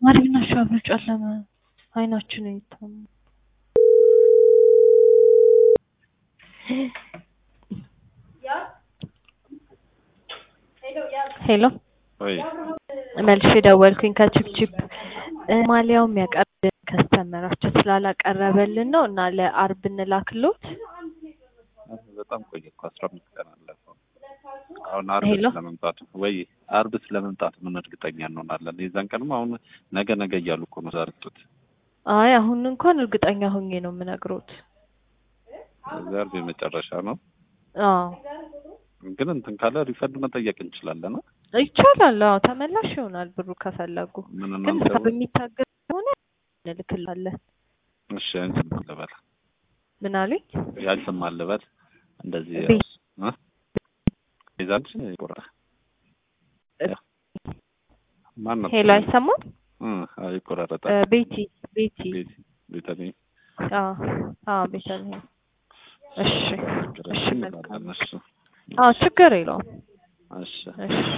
ማሪና ሻብር ጨለመ። አይናችን ይታም ሄሎ ወይ መልሼ ደወልኩኝ ከቺፕቺፕ ማሊያው የሚያቀርብልን ከስተመራችን ስላላቀረበልን ነው እና ለአርብ እንላክሎት። በጣም ቆየ እኮ አስራ አምስት ቀን አለፈው። አሁን አርብ ሄሎ ስለመምጣቱ ወይ አርብ ስለመምጣቱ ምን እርግጠኛ እንሆናለን? የዛን ቀንም አሁን ነገ ነገ እያሉ እኮ ነው ዛርጡት። አይ አሁን እንኳን እርግጠኛ ሆኜ ነው የምነግሮት። እዚህ አርብ የመጨረሻ ነው። አዎ ግን እንትን ካለ ሪፈንድ መጠየቅ እንችላለን። አ? ይቻላል። አዎ ተመላሽ ይሆናል ብሩ ከፈለጉ። ምን ግን እናንተ ሰው የሚታገዝ ከሆነ እንልክላለን። እሺ አንቺም አልበል ምን አሉኝ? ያንቺም አልበል እንደዚህ ቤት እ የዛንቺ ቆራ ማን ነው? ሄሎ አይሰማም? እ አይ ይቆራረጣል። እ ቤቲ ቤቲ ቤት ቤተኔ አዎ አዎ ቤተልሔም እሺ እሺ መልካም እሺ አዎ ችግር የለውም እሺ እሺ